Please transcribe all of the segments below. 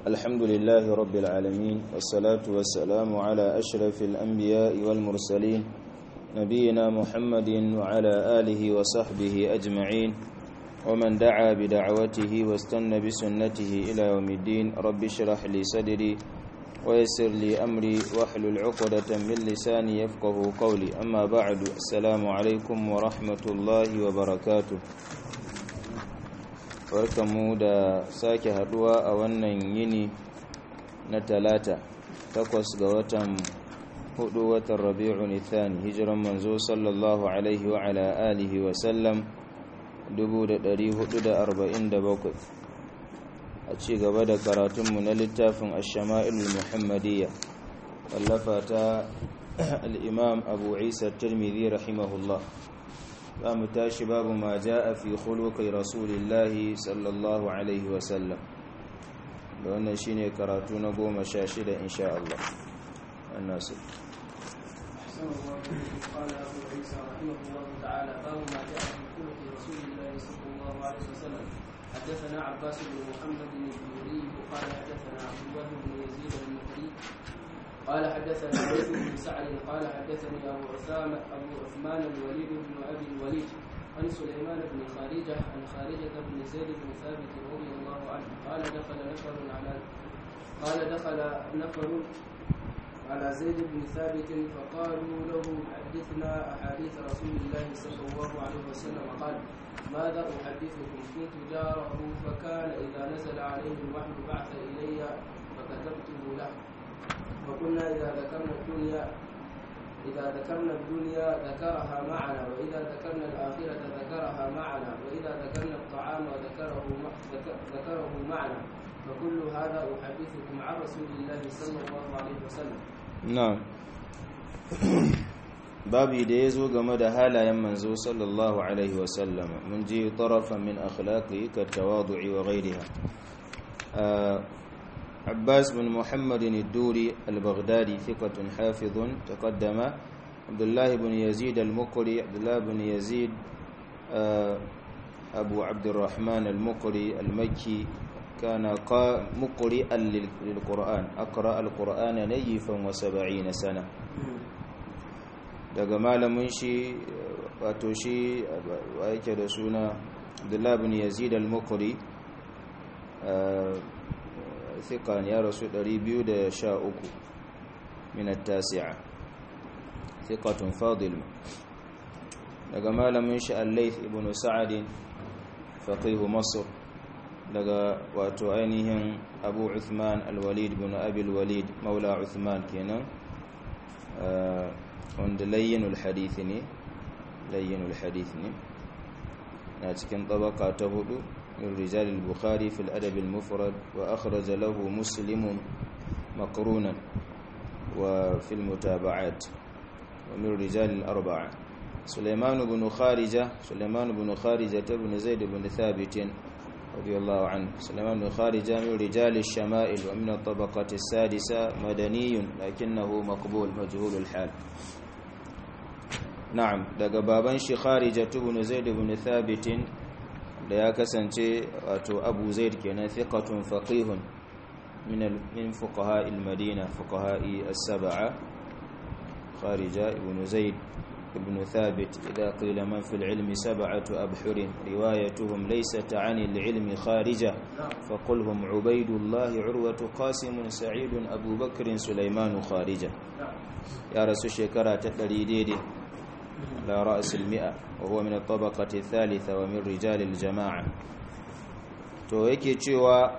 الحمد لله رب العالمين والصلاة والسلام على أشرف الأنبياء والمرسلين نبينا محمد وعلى آله وصحبه أجمعين ومن دعا بدعوته واستنى بسنته إلى يوم الدين رب اشرح لي صدري ويسر لي أمري واحلل عقدة من لساني يفقه قولي أما بعد السلام عليكم ورحمة الله وبركاته barkamu da sake haduwa a wannan yini na talata takwas ga watan hudu watan rabi'un ithani hijiran manzo sallallahu alaihi wa ala alihi wa sallam 1447 a ci gaba da karatunmu na littafin ash-shama'il muhammadiyya wallafa ta al-imam abu isa tirmidhi rahimahullah za mu tashi babu ma ja'a fi khuluqi rasulillahi sallallahu alaihi wa sallam da wannan shine karatu na goma sha shida insha Allah annasu قال أبو عيسى رحمه الله تعالى باب ما جاء في خلق رسول الله صلى الله عليه وسلم حدثنا عباس بن محمد الزهري قال حدثنا عبد الله بن يزيد المكري قال حدثنا ليث بن سعد قال حدثني ابو عثمان ابو عثمان الوليد بن ابي الوليد عن سليمان بن خارجه عن خارجه بن زيد بن ثابت رضي الله عنه قال دخل نفر على قال دخل نفر على زيد بن ثابت فقالوا له حدثنا احاديث رسول الله صلى الله عليه وسلم قال ماذا احدثكم كنت جاره فكان اذا نزل عليه الوحي بعث الي فكتبته له وقلنا إذا ذكرنا الدنيا إذا ذكرنا الدنيا ذكرها معنا وإذا ذكرنا الآخرة ذكرها معنا وإذا ذكرنا الطعام ذكره ذكره معنا فكل هذا أحدثكم عن رسول الله صلى الله عليه وسلم na'am babi da ya zo game da halayen manzo sallallahu alaihi wasallam mun ji tarafa min akhlaqi ka tawadu'i wa ghayriha عباس بن محمد الدوري البغدادي ثقة حافظ تقدم عبد الله بن يزيد المقري عبد الله بن يزيد أبو عبد الرحمن المقري المكي كان مقرئا للقرآن أقرأ القرآن نيفا وسبعين سنة daga malamin shi wato shi wa yake da suna Abdullah bin Yazid al-Muqri ثقة يا رسول ريبيو دا شاء من التاسعة ثقة فاضل daga malamin shi al-Layth ibn Sa'ad faqih Masr daga wato ainihin Abu Uthman al-Walid ibn Abi al-Walid maula Uthman kenan wanda layyinul hadith ne layyinul hadith ne na cikin tabaka ta hudu من رجال البخاري في الأدب المفرد وأخرج له مسلم مقرونا وفي المتابعات ومن رجال الأربعة سليمان بن خارجة سليمان بن خارجة بن زيد بن ثابت رضي الله عنه سليمان بن خارجة من رجال الشمائل ومن الطبقة السادسة مدني لكنه مقبول مجهول الحال نعم daga baban shi kharijatu ibn zaid ibn thabit da ya kasance wato abu zaid kenan thiqatun faqihun min min fuqaha al-madina fuqaha as-sab'a kharija ibn zaid ibn thabit idha qila man fi al-ilm sab'atu abhur riwayatuhum laysat 'an al-ilm kharija faqulhum ubaydullah urwatu qasim sa'id abu bakr sulaiman kharija ya rasu shekara ta 100 daidai على رأس المئة وهو من الطبقة الثالثة ومن رجال الجماعة تو yake cewa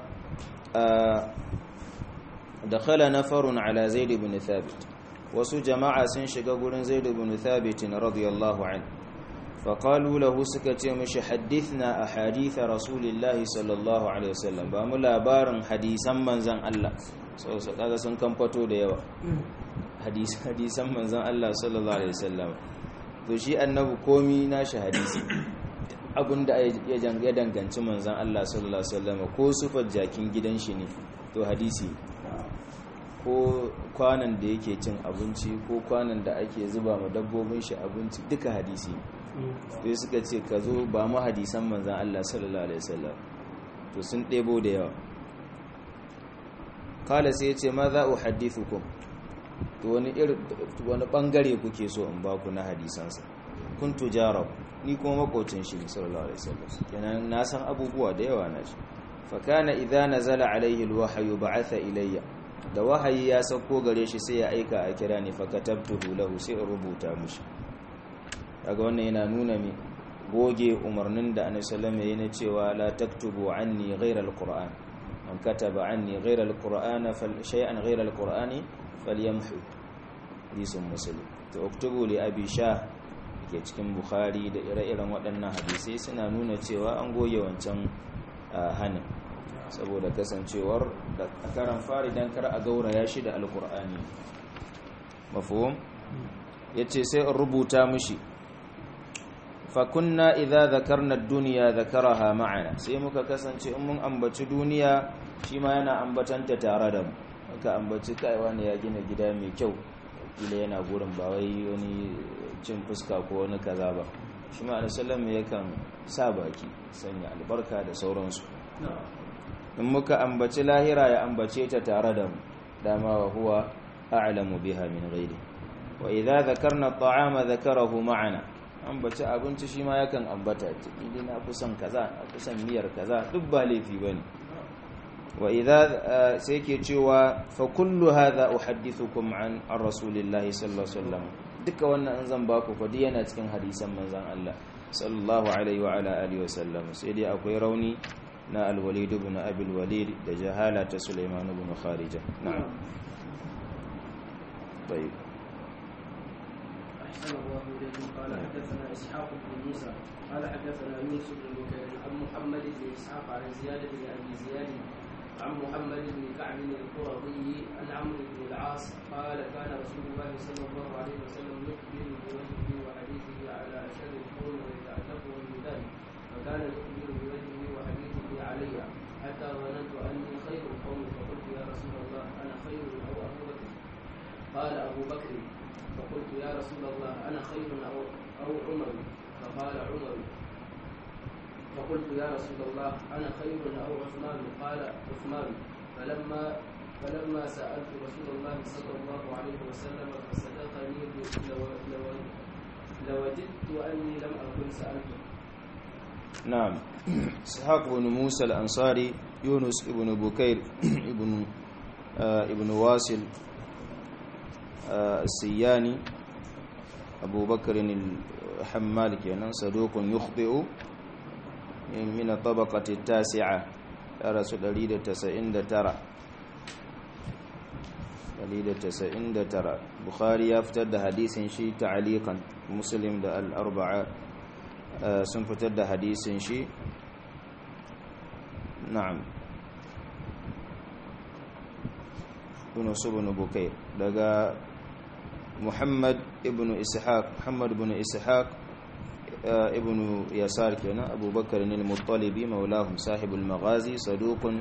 dakhala nafarun ala zaid ibn thabit wasu jama'a sun shiga gurin zaid ibn thabit radiyallahu anhu faqalu lahu suka ce mishi hadithna ahadith rasulillahi sallallahu alaihi wasallam ba mu labarin hadisan manzon Allah so so kaga sun kamfato da yawa hadisan manzon Allah sallallahu alaihi wasallam to shi annabi komi nashi hadisi abinda ya janga danganci manzon Allah sallallahu alaihi wasallam ko sufar jakin gidan shi ne to hadisi ko kwanan da yake cin abinci ko kwanan da ake zuba ma dabbobin shi abinci duka hadisi sai suka ce ka zo ba mu hadisan manzan Allah sallallahu alaihi wasallam to sun ɗebo da yawa kala sai ya ce ma za uhaddithukum to wani irin wani bangare kuke so in baku na hadisansa kuntu jarab ni kuma makocin shi ne sallallahu alaihi wasallam kenan na san abubuwa da yawa na shi fa kana idza nazala alaihi alwahyu ba'atha ilayya da wahayi ya sauko gare shi sai ya aika a kira ni fa katabtuhu lahu sai in rubuta mushi kaga wannan yana nuna mi goge umarnin da annabi sallallahu alaihi wasallam ya cewa la taktubu anni ghayra alquran man kataba anni ghayra alqur'ana fal shay'an ghayra alqur'ani falyamhu hadisin muslim to uktubu li abi shah ke cikin bukhari da ire-iren waɗannan hadisai suna nuna cewa an goge wancan hannun saboda kasancewar da karan fari don kar a gauraya shi da alkur'ani mafuhum ya ce sai in rubuta mushi fakunna idza zakarna duniya zakaraha ma'ana sai muka kasance in mun ambaci duniya shi ma yana ambatanta tare da mu aka ambaci kaiwa ne ya gina gida mai kyau kila yana gurin ba wai wani cin fuska ko wani kaza ba shi ma alisallam yakan sa baki sanya albarka da sauransu in muka ambaci lahira ya ambace ta tare da mu dama wa huwa a'lamu biha min ghairi wa idza dhakarna at'ama dhakarahu ma'ana ambaci abinci shi ma yakan ambata idan na kusan kaza na kusan miyar kaza duk ba laifi bane wa idza sai ke cewa fa kullu hadha uhaddithukum an rasulillahi sallallahu alaihi wasallam duka wannan an zan baku fa yana cikin hadisan manzon Allah sallallahu alaihi wa ala alihi wasallam sai dai akwai rauni na al-walid ibn abi al-walid da jahala ta sulaiman ibn kharija na'am طيب أحسن الله إليكم قال حدثنا إسحاق بن موسى قال حدثنا يونس بن بكير عن محمد بن إسحاق عن زيادة بن أبي زياد عن محمد بن كعب القرظي عن عمرو بن العاص قال كان رسول الله صلى الله عليه وسلم يخبر بوجهه وحديثه على أشد القوم ويتألفه بذلك فكان يخبر بوجهه وحديثه علي حتى ظننت أني خير القوم فقلت يا رسول الله أنا خير أو أبو بكر قال أبو بكر فقلت يا رسول الله أنا خير أو أو عمر فقال عمر فقلت يا رسول الله أنا خير أو عثمان قال عثمان فلما فلما سألت رسول الله صلى الله عليه وسلم فصدقني لو لو لوجدت أني لم أكن سألته نعم اسحاق بن موسى الأنصاري يونس ابن بكير ابن آه ابن واصل آه السياني أبو بكر الحمال كان صدوق يخطئ من الطبقة التاسعة رسول دليل تسعين ترى دليل تسعين ترى بخاري يفتد حديث شي تعليقا مسلم ده الأربعة sun fitar da hadisin shi na'am ibn subun bukair daga muhammad ibn ishaq muhammad ibn ishaq ibn yasar kenan abubakar al-muttalibi maulahum sahibul maghazi saduqun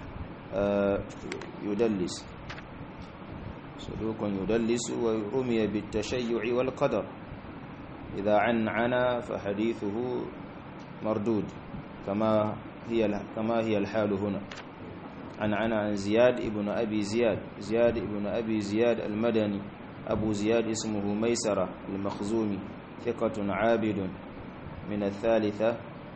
yudallis saduqun yudallis wa rumiya bit tashayyu'i wal qadar إذا عن عنا فحديثه مردود كما هي كما هي الحال هنا عن عنا عن زياد ابن أبي زياد زياد ابن أبي زياد المدني أبو زياد اسمه ميسرة المخزومي ثقة عابد من الثالثة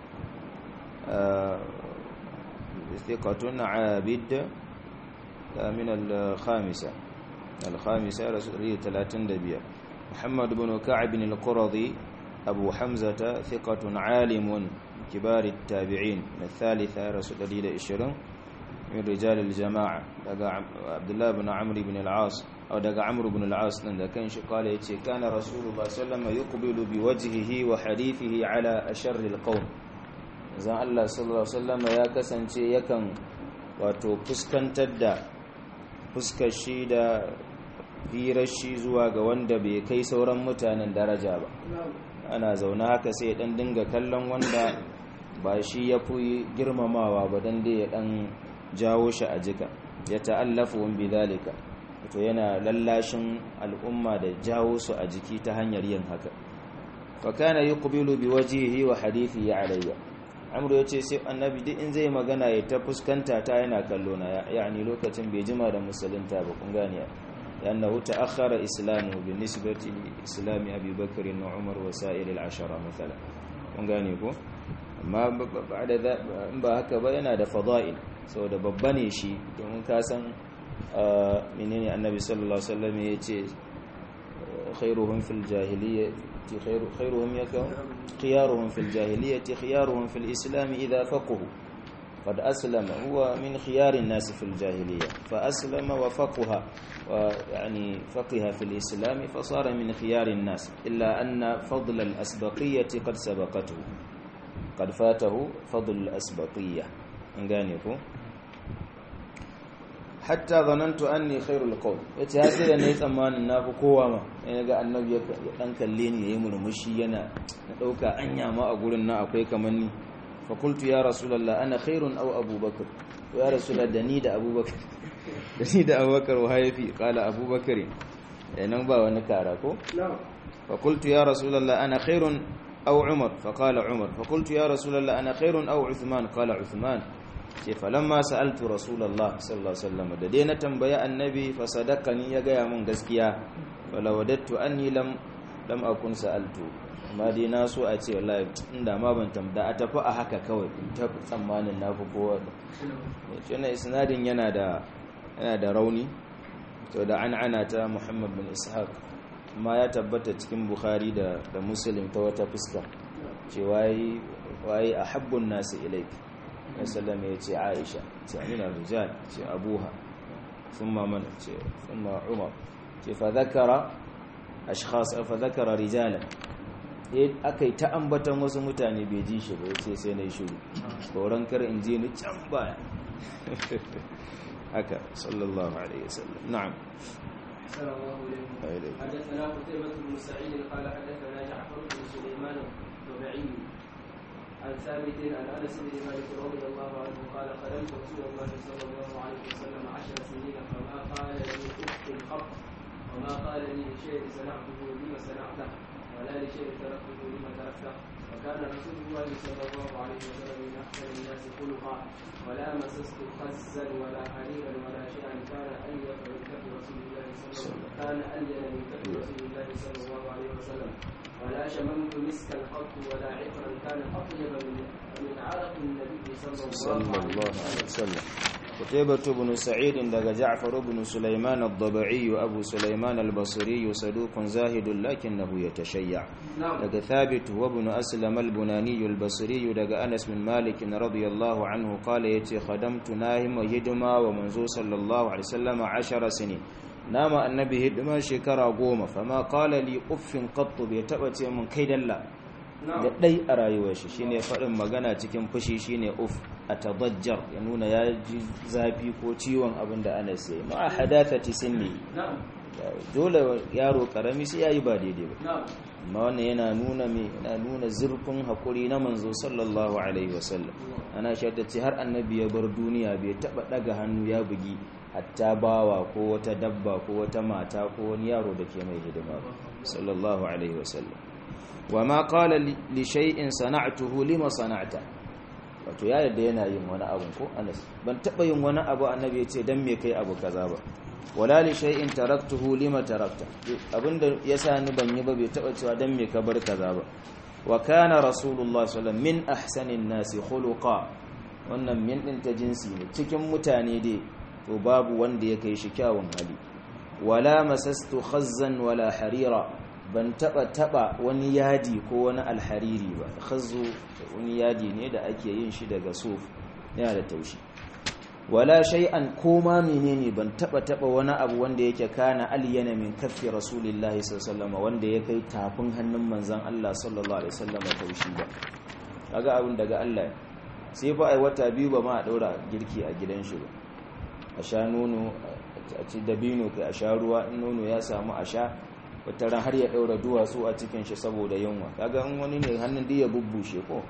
ثقة عابد من الخامسة الخامسة رسول 30 محمد بن كعب القرظي أبو حمزة ثقة عالم كبار التابعين من الثالثة رسول الله إشرين من رجال الجماعة دقى عبد الله بن عمرو بن العاص أو دقى عمرو بن العاص كان قال يتي كان رسول الله صلى الله عليه وسلم يقبل بوجهه وحديثه على أشر القوم zan Allah sallallahu Alaihi wasallama ya kasance yakan wato fuskantar da fuskar shi da hirar shi zuwa ga wanda bai kai sauran mutanen daraja ba ana zaune haka sai ya dan dinga kallon wanda ba shi ya fi girmamawa ba dan dai ya dan jawo shi a jika ya ta'allafu bi zalika to yana lallashin al'umma da jawo su a jiki ta hanyar yin haka fa kana yuqbilu bi wajhihi wa hadithi alayya amru ya ce sai annabi duk in zai magana ya ta fuskanta ta yana kallo na yani lokacin bai jima da musulunta ba kun gane لأنه تأخر إسلامه بالنسبة لإسلام أبي بكر وعمر وسائر العشرة مثلا kun gane ko amma ba da ba haka ba yana da fada'il saboda babba ne shi domin ka san menene annabi sallallahu alaihi wasallam ya ce khairuhum fil jahiliyyati khairuhum yakun khiyaruhum fil jahiliyyati khiyaruhum fil islam idha faqahu قد أسلم هو من خيار الناس في الجاهلية فأسلم وفقه ويعني فقه في الإسلام فصار من خيار الناس إلا أن فضل الأسبقية قد سبقته قد فاته فضل الأسبقية انغانيكو حتى ظننت أني خير القول yace har sai da nayi tsammanin na fi kowa ma sai ga annabi ya dan kalle ni yayi murmushi yana na dauka anya ma a gurin na akwai kaman ni فقلت يا رسول الله أنا خير أو أبو بكر يا رسول الله دني دا أبو بكر دني دا أبو بكر وهاي في قال أبو بكر يعني با ونكاركو فقلت يا رسول الله أنا خير أو عمر فقال عمر فقلت يا رسول الله أنا خير أو عثمان قال عثمان فلما سألت رسول الله صلى الله عليه وسلم ددينا تنبيا النبي فصدقني يا غيا من غسكيا ولوددت أني لم لم أكن سألته amma dai na so a ce wallahi inda ma ban tamda a tafi a haka kawai in ta tsammanin na fi kowa da na isnadin yana da yana da rauni to da an ana ta muhammad bin ishaq amma ya tabbata cikin bukhari da da muslim ta wata fuska ce wayi wayi ahabbun nasu ilaik ya sallama ya ce aisha ce amina rijal ce abuha thumma man ce thumma umar ce fa zakara ashkhas fa zakara rijalan aka yi ta ambatan wasu mutane bai ji shi ba ya ce sai na yi shuru tsoron kar in ji ni can baya haka sallallahu alaihi wasallam na'am حدثنا قتيبة بن سعيد قال حدثنا جعفر بن سليمان الطبيعي عن ثابت عن انس بن مالك رضي الله عنه قال خدمت رسول الله صلى الله عليه وسلم عشر سنين فما قال لي اف الخط وما قال لي شيء صنعته لما صنعته ولا لشيء تركته لما تركته وكان رسول الله صلى الله عليه وسلم من احسن الناس خلقا ولا مسست خزا ولا حريرا ولا شيئا كان اليق من كف رسول الله صلى الله عليه وسلم كان الين من كف رسول الله صلى الله عليه وسلم ولا شممت مسكا قط ولا عطرا كان اطيب من من عرق النبي صلى الله عليه وسلم قتيبة بن سعيد دغ جعفر بن سليمان الضبعي أبو سليمان البصري صدوق زاهد لكنه يتشيع دغ ثابت وابن أسلم البناني البصري دغ أنس بن مالك رضي الله عنه قال يتي خدمت ناهم وهدما ومنزو صلى الله عليه وسلم عشر سنين نام النبي هدما شكرا قوم فما قال لي أف قط بيتبتي من كيد الله da ɗai a rayuwar shi shine faɗin magana cikin fushi shine uf a tabajjar ya nuna ya ji zafi ko ciwon abin da ana sai ma a hadathati sinni dole yaro karami sai yayi ba daidai ba amma wannan yana nuna me yana nuna zurfin hakuri na manzo sallallahu alaihi wasallam ana shaida ce har annabi ya bar duniya bai taba daga hannu ya bugi hatta bawa ko wata dabba ko wata mata ko wani yaro da ke mai hidima sallallahu alaihi wasallam wama qala li shay'in sana'tuhu lima sana'ta wato ya yadda yana yin wani abu ko Anas ban taba yin wani abu annabi ya ce dan me kai abu kaza ba wala li shay'in taraktuhu lima tarakta abinda yasa ni ban yi ba bai taba cewa dan me ka bar kaza ba wa kana rasulullah sallallahu min ahsanin nasi khuluqa wannan min din ta jinsi ne cikin mutane dai to babu wanda ya kai shi kyawun hali wala masastu khazzan wala harira ban taba taba wani yadi ko wani alhariri ba khazzu wani yadi ne da ake yin shi daga suf yana da taushi wala shay'an koma menene ban taba taba wani abu wanda yake kana aliyana min kaffi rasulillahi sallallahu alaihi wanda ya kai tafin hannun manzon Allah sallallahu alaihi wasallam taushi ba kaga abin daga Allah sai fa ai wata biyu ba ma a daura girki a gidan shi ba a sha nono a ci dabino kai a sha ruwa in nono ya samu a sha wataran har ya daura duwatsu a cikin shi saboda yunwa kaga in wani ne hannun da ya bubbushe ko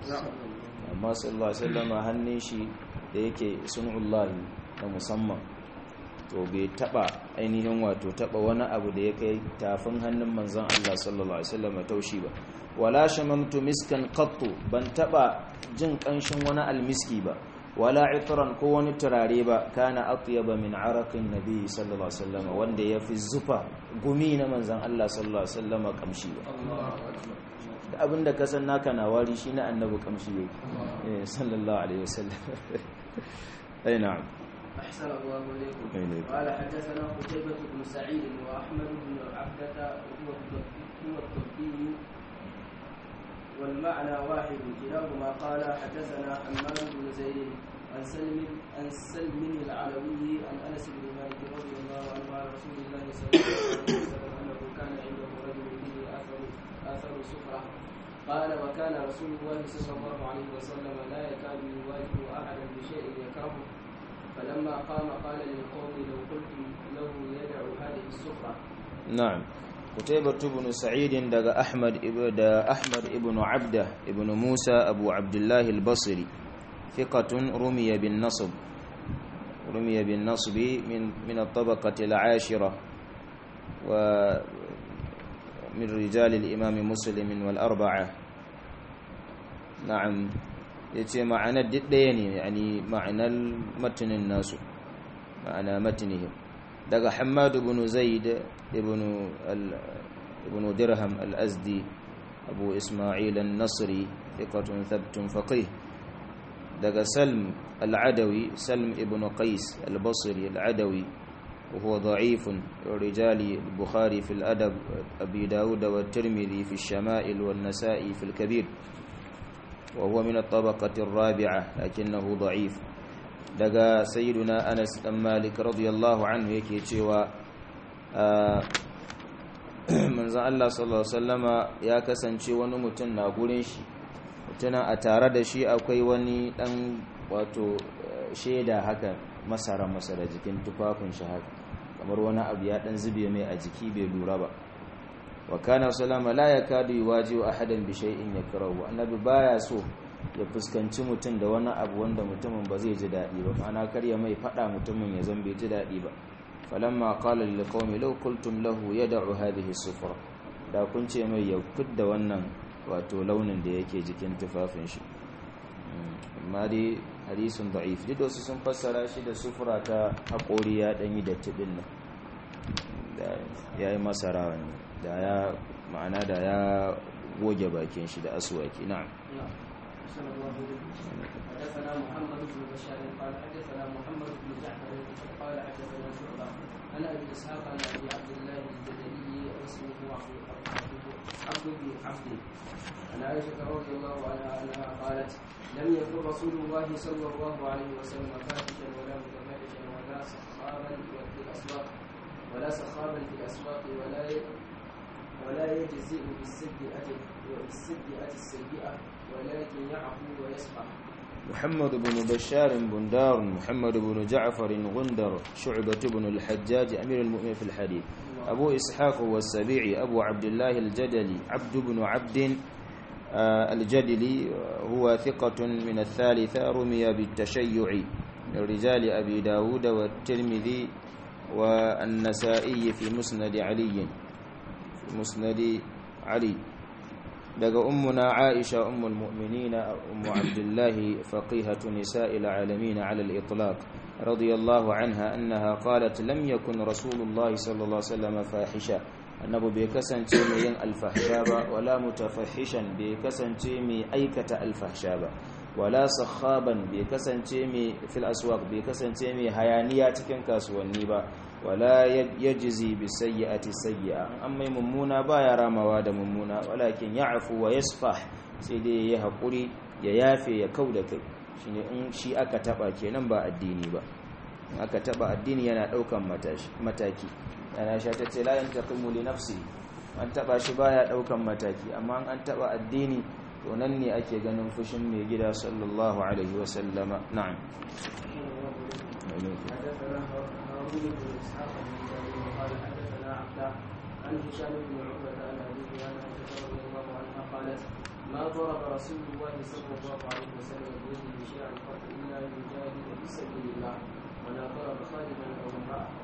amma sallallahu alaihi wasallam hannun shi da yake sunullahi na musamman to bai taba ainihin wato taba wani abu da ya kai tafin hannun manzon Allah sallallahu alaihi wasallam taushi ba wala shamamtu miskan qattu ban taba jin kanshin wani almiski ba wala itran ko wani turare ba kana atyaba min araqin nabi sallallahu alaihi wasallam wanda yafi zufa gumi na manzon Allah sallallahu alaihi wasallam kamshi ba da abinda ka san naka na wari shi na annabi kamshi yake eh sallallahu alaihi wasallam ai na'am أحسن الله إليكم إليكم. قال حدثنا قتيبة بن سعيد وأحمد بن عبدة هو الضبي هو الضبي والمعنى واحد كلاهما قال حدثنا حماد بن زيد عن سلم عن سلم العلوي عن انس بن مالك رضي الله عنه عن رسول الله صلى الله عليه وسلم انه كان عنده رجل به اثر اثر سفره قال وكان رسول الله صلى الله عليه وسلم لا يكاد يواجه احدا بشيء يكرهه فلما قام قال للقوم لو قلتم له يدع هذه السفره na'am kutaybah ibn sa'id daga ahmad ibn da ahmad ibn abda ibn musa abu abdullah al-basri thiqatun rumiya bin nasb rumiya bin nasb min min at-tabaqati al-ashira wa min rijal al-imam muslim wal arba'a na'am yace ma'anar ɗaya ne yani ma'anar matanin nasu ma'ana matnihim daga Hammad ibn Zaid ibn ibn Dirham al-Azdi Abu Isma'il an-Nasri thiqatun thabtun faqih daga Salm al-Adawi Salm ibn Qais al-Basri al-Adawi وهو ضعيف رجال البخاري في الأدب أبي داود والترمذي في الشمائل والنسائي في الكبير وهو من الطبقة الرابعة لكنه ضعيف daga sayyiduna Anas dan Malik radiyallahu anhu yake cewa manzon Allah sallallahu alaihi wasallama ya kasance wani mutum na gurin shi mutuna a tare da shi akwai wani dan wato sheda haka masara masara jikin tufafin shi haka kamar wani abu ya dan zube mai a jiki bai lura ba wa kana sallama la yakadu yuwaji ahadan bi shay'in yakrahu annabi baya so ya fuskanci mutum da wani abu wanda mutumin ba zai ji daɗi ba ma'ana kar ya mai faɗa mutumin ya zan bai ji daɗi ba falamma qala lil qaumi law qultum lahu yad'u hadhihi sufra da kun ce mai ya fidda wannan wato launin da yake jikin tufafin shi amma dai hadisun da'if duk wasu sun fassara shi da sufura ta haƙori ya ɗanyi da tibin nan da ya yi masara wani da ya ma'ana da ya goge bakin shi da aswaki na'am أحسن الله إليكم. حدثنا محمد بن بشار قال حدثنا محمد بن جعفر قال حدثنا شعبة عن أبي إسحاق عن أبي عبد الله الجدلي واسمه عبد بن عبد عن عائشة رضي الله عنها أنها قالت لم يكن رسول الله صلى الله عليه وسلم فاحشا ولا متفاحشا ولا سخابا في الأسواق ولا سخابا في الأسواق ولا ولا يجزئ بالسيئة وبالسيئة السيئة ولكن يعفو ويصفح محمد بن بشار بندار محمد بن جعفر غندر شعبة بن الحجاج أمير المؤمنين في الحديث أبو إسحاق والسبيعي أبو عبد الله الجدلي عبد بن عبد آه، الجدلي هو ثقة من الثالثة رمي بالتشيع من رجال أبي داود والترمذي والنسائي في مسند علي في مسند علي daga ummuna Aisha ummul mu'minina ummu Abdullah faqihatu nisa'il alamin 'ala al-itlaq radiyallahu anha annaha qalat lam yakun rasulullah sallallahu alaihi wasallam fahisha annabi bai kasance mai yin alfahsha ba wala mutafahishan bai kasance mai aikata alfahsha ba wala sakhaban bai kasance mai fil aswaq bai kasance mai hayaniya cikin kasuwanni ba wala yajzi bi sayyi'ati sayyi'a an mai mummuna baya ramawa da mummuna walakin ya'fu wa yasfah sai dai ya hakuri ya yafe ya kauda kai shine in shi aka taba kenan ba addini ba in aka taba addini yana daukan mataki yana sha tace la yantaqimu li nafsi an taba shi baya daukan mataki amma an taba addini to nan ne ake ganin fushin mai gida sallallahu alaihi wa sallama na'am حدثنا هارون بن اسحاق بن جابر قال حدثنا عبده عن هشام بن عقبه عن ابيه عن عائشه رضي الله عنها قالت ما ضرب رسول الله صلى الله عليه وسلم بيده شيئا قط الا يجاهد في سبيل الله ولا ضرب خالدا او امراه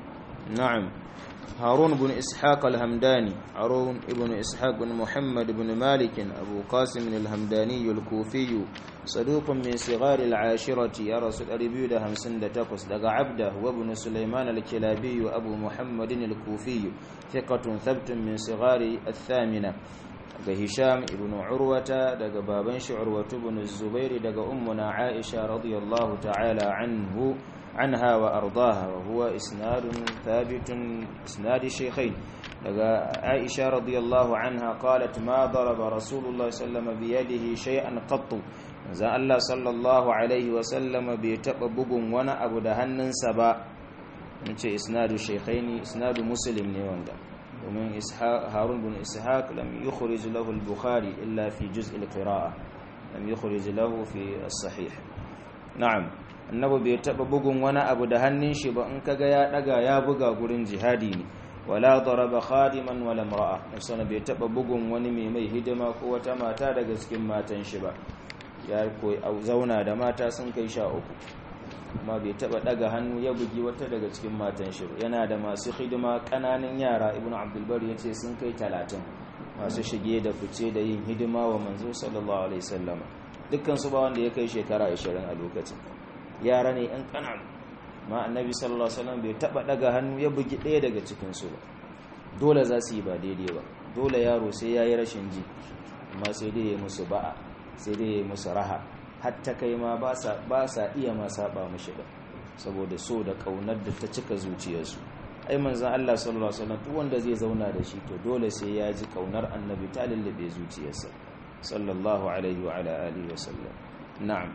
نعم هارون بن إسحاق الهمداني هارون بن إسحاق بن محمد بن مالك أبو قاسم الهمداني الكوفي صدوق من صغار العاشرة يا رسول أربيو ده همسن ده تقص دقى عبده وابن سليمان الكلابي أبو محمد الكوفي ثقة ثبت من صغار الثامنة دقى هشام بن عروة دقى بابنش عروة بن الزبير دقى أمنا عائشة رضي الله تعالى عنه عنها وأرضاها وهو إسناد ثابت إسناد الشيخين عائشة رضي الله عنها قالت ما ضرب رسول الله صلى الله عليه وسلم بيده شيئا قط زان الله صلى الله عليه وسلم بيتبع بغن وانا أبو دهنن سبا نce إسناد الشيخين إسناد مسلم نيواندا ومن إسحاق هارون بن إسحاق لم يخرج له البخاري إلا في جزء القراءة لم يخرج له في الصحيح نعم annabi bai taba bugun wani abu da hannun shi ba in kaga ya daga ya buga gurin jihadi ne wala daraba khadiman wala imra'a musana bai taba bugun wani mai mai hidima ko wata mata daga cikin matan shi ba ya koyi zauna da mata sun kai sha uku amma bai taba daga hannu ya bugi wata daga cikin matan shi yana da masu hidima kananan yara ibnu abdul bar yace sun kai 30 masu shige da fice da yin hidima wa manzo sallallahu alaihi wasallam dukkan su ba wanda ya kai shekara 20 a lokacin yara ne yan kanan ma annabi sallallahu alaihi wasallam bai taba daga hannu ya bugi ɗaya daga cikin su ba dole za su yi ba daidai ba dole yaro sai yayi rashin ji amma sai dai ya musu ba'a sai dai ya musu raha hatta kai ma ba sa ba sa iya ma saba mishi da saboda so da kaunar da ta cika zuciyarsu ai manzon Allah sallallahu alaihi wasallam duk wanda zai zauna da shi to dole sai ya ji kaunar annabi ta lullube zuciyarsa sallallahu alaihi wa ala alihi wasallam na'am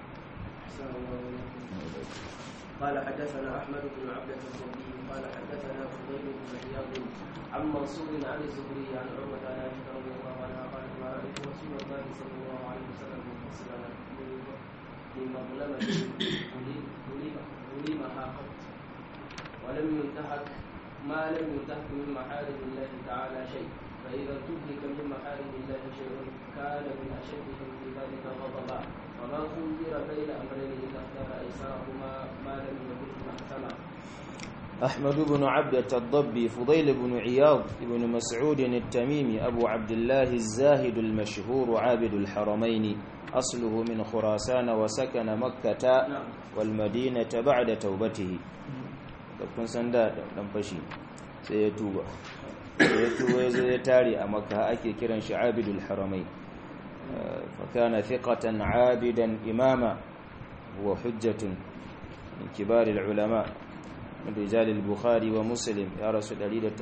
قال حدثنا احمد بن عبده الضبي قال حدثنا فضيل بن عياض عن منصور عن الزهري عن عروه عن عائشه رضي الله عنها قالت ما رايت رسول الله صلى الله عليه وسلم مفصلا من مظلمه ظلمها قط ولم ينتهك ما لم ينتهك من محارم الله تعالى شيء فاذا انتهك من محارم الله شيء كان من اشدهم في ذلك غضبا وما خير بين امرين اذا اختار ايسرهما ما لم يكن محكما أحمد بن عبدة الضبي فضيل بن عياض بن مسعود التميمي أبو عبد الله الزاهد المشهور عابد الحرمين أصله من خراسان وسكن مكة والمدينة بعد توبته kun san da dan fashi sai ya tuba sai ya tuba ya zo ya tare a makka ake kiran shi abidul haramai fa kana thiqatan abidan imama huwa hujjatun min kibar al ulama min rijal al bukhari wa muslim ya rasul 187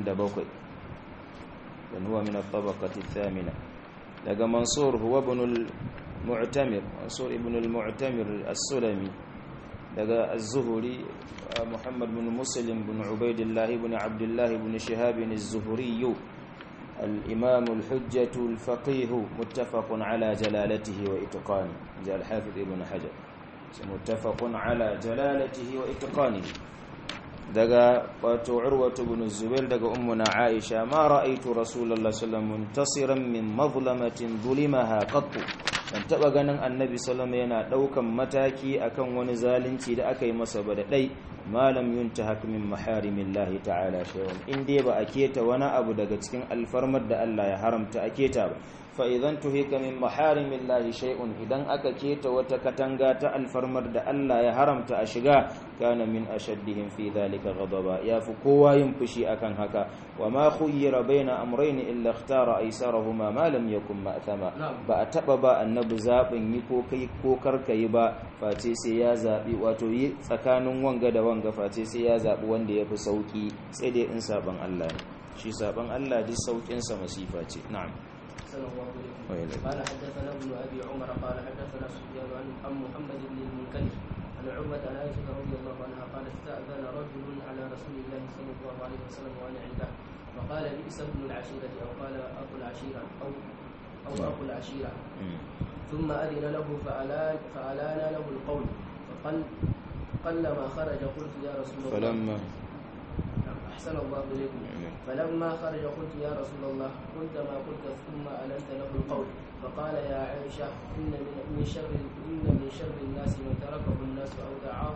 dan huwa min al tabaqati thamina daga mansur huwa ibn al mu'tamir mansur ibn al mu'tamir as-sulami daga az-zuhri محمد بن مسلم بن عبيد الله بن عبد الله بن شهاب الزهري الإمام الحجة الفقيه متفق على جلالته وإتقانه جاء الحافظ ابن حجر متفق على جلالته وإتقانه دقا وعروة بن الزبير دقا أمنا عائشة ما رأيت رسول الله صلى الله عليه وسلم منتصرا من مظلمة ظلمها قط ban taba ganin annabi sallallahu yana daukan mataki akan wani zalunci da aka yi masa ba da dai malam yuntahak min maharimillahi ta'ala shay'un in dai ba a keta wani abu daga cikin alfarmar da Allah ya haramta a keta ba fa idan tuhika min maharimillahi shay'un idan aka keta wata katanga ta alfarmar da Allah ya haramta a shiga kana min ashaddihim fi dhalika ghadaba ya fi kowa yin fushi akan haka wa ma khuyyira baina amrayn illa ikhtara aysarahuma ma lam yakun ma'thama ba a taba ba annabi zabin yi ko kai ko karka yi ba face sai ya zabi wato yi tsakanin wanga da wanga face sai ya zabi wanda ya fi sauki sai dai in saban Allah ne shi saban Allah duk saukin sa masifa ce na'am قال حدثنا ابن ابي عمر قال حدثنا سفيان عن محمد بن المنكدر عن عروة عن عائشة رضي الله عنها قال استأذن رجل على رسول الله صلى الله عليه وسلم وأنا عنده فقال بئس ابن العشيرة أو قال أخو العشيرة أو أو أخو العشيرة ثم أذن له فألان فألان له القول فقل قلما خرج قلت يا رسول الله فلما أحسن الله إليكم فلما خرج قلت يا رسول الله قلت ما قلت ثم ألنت له القول فقال يا عائشة إن من من شر إن من شر الناس من تركه الناس أو دعاه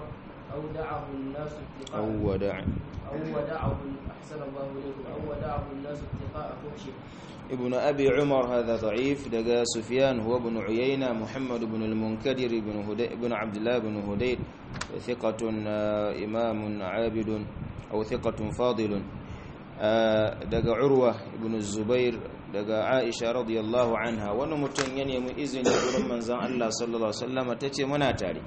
أودعه الناس اتقاء أو ودع أو ودعه أحسن الله إليكم أو ودعه الناس اتقاء فحشه ابن أبي عمر هذا ضعيف دقى سفيان هو ابن عيينة محمد بن المنكدر بن, هدي بن عبد الله بن هديد ثقة آه، إمام عابد أو ثقة فاضل آه، دقى عروة بن الزبير دقى عائشة رضي الله عنها ونمتن ينمي إذن يقول من زان الله صلى الله عليه وسلم تتي منا تاري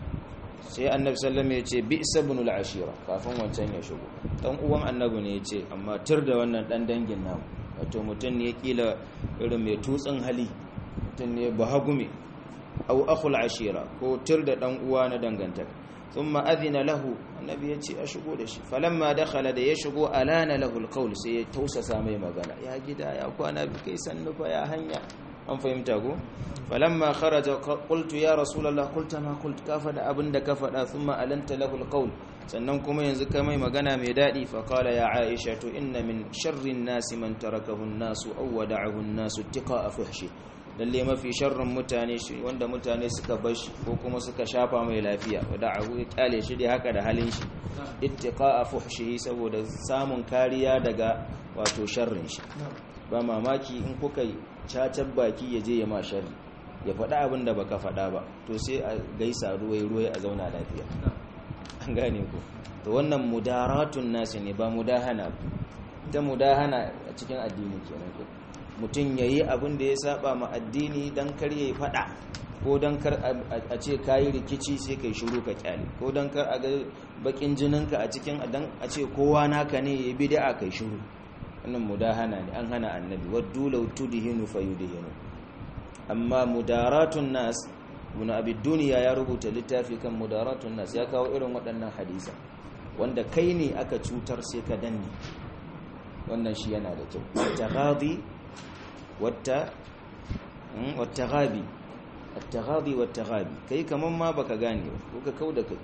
sai annabi sallam ya ce bi'sa ibn al-ashira kafin wancan ya shigo dan uwan annabi ne ya ce amma tur da wannan dan dangin namu wato mutum ne kila irin mai tutsin hali mutum ne bahagume au akhul ashira ko tur da dan uwa na dangantaka thumma adhina lahu annabi ya ce a shigo da shi falamma dakhala da ya shigo alana lahu alqawl sai ya tausasa mai magana ya gida ya kwana bi kai sannu fa ya hanya an fahimta ko falamma kharaja qultu ya rasulullah qulta ma qult ka fada abinda ka fada thumma alanta lahu alqawl sannan kuma yanzu ka mai magana mai dadi fa qala ya aisha to inna min sharri an-nasi man tarakahu an-nasu aw wada'ahu an-nasu ittiqa'a fuhshi lalle mafi sharrin mutane shi wanda mutane suka bar shi ko kuma suka shafa mai lafiya wada'ahu ya kyale shi dai haka da halin shi ittiqa'a fuhshihi saboda samun kariya daga wato sharrin shi ba mamaki in kuka yi cacar baki ya je ya ma sharri ya faɗa abin da baka faɗa ba to sai a gaisa ruwai ruwai a zauna lafiya an gane ku to wannan mudaratun nasi ne ba mudahana ba ita mudahana a cikin addini kenan ko mutum yayi abin da ya saba ma addini dan kar yayi faɗa ko dan kar a ce kayi rikici sai kai shiru ka kyale ko dan kar a ga bakin jininka a cikin dan a ce kowa naka ne yayi bid'a kai shiru wannan mudahana ne an hana annabi waddu law tudhinu fayudhinu amma mudaratun nas ibn abi duniya ya rubuta littafi kan mudaratun nas ya kawo irin waɗannan hadisa wanda kai ne aka cutar sai ka danne wannan shi yana da kyau at-taghadi wata wat-taghabi at-taghadi wat-taghabi kai kaman ma baka gane ba ko ka kauda kai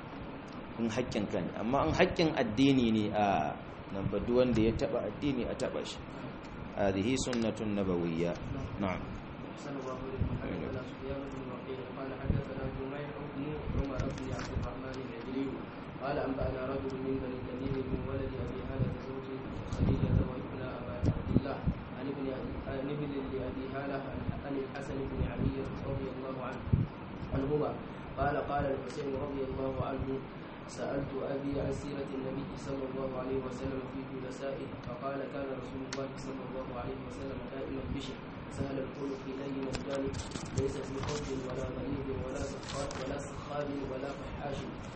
in haƙƙin ka ne amma in haƙƙin addini ne a nan ba duk wanda ya taba addini a taba shi hadhihi sunnatun nabawiyya na'am أحسن الله إليكم حدثنا سفيان بن وكيع قال حدثنا جميع بن عمر بن عبد الرحمن العجلي قال أنبأنا رجل من بني تميم من ولد أبي هالة زوج خديجة وابن أبا عبد الله عن ابن عن ابن لأبي هالة عن الحسن بن علي رضي الله عنه عنهما قال قال الحسين رضي الله عنه سألت أبي عن سيرة النبي صلى الله عليه وسلم في جلسائه فقال كان رسول الله صلى الله عليه وسلم دائما بشر سهل الخلق لين الجانب ليس في خوف ولا غليظ ولا سخاء ولا سخاب ولا فحاش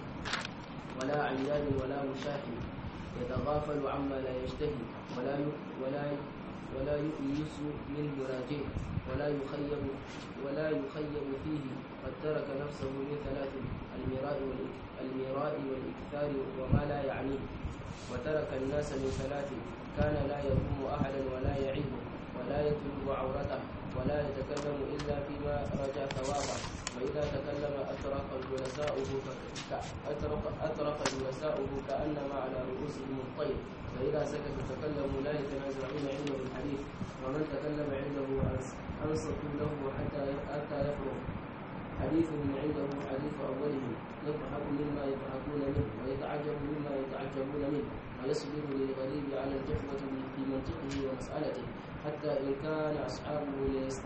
ولا عيان ولا مشاحن يتغافل عما لا يشتهي ولا ي... ولا ي... ولا يؤيس من مراجعه ولا يخيب ولا يخيب فيه قد ترك نفسه من ثلاث المراء والإك... المراء والإكثار وما لا يعنيه وترك الناس من ثلاث كان لا يضم أحدا ولا يعيبه ولا يتلو عورته ولا يتكلم إلا فيما رجع ثوابه وإذا تكلم أترك جلساؤه أترك, أترك جلساؤه كأنما على رؤوسهم الطير فإذا سكت تكلموا لا يتنازعون عنده الحديث ومن تكلم عنده أنصتوا له حتى حتى يفرغ حديثهم عنده حديث أولهم يضحك مما يضحكون منه ويتعجب مما يتعجبون منه ويصبر للغريب على الجفوة في منطقه ومسألته حتى إن كان أصحابه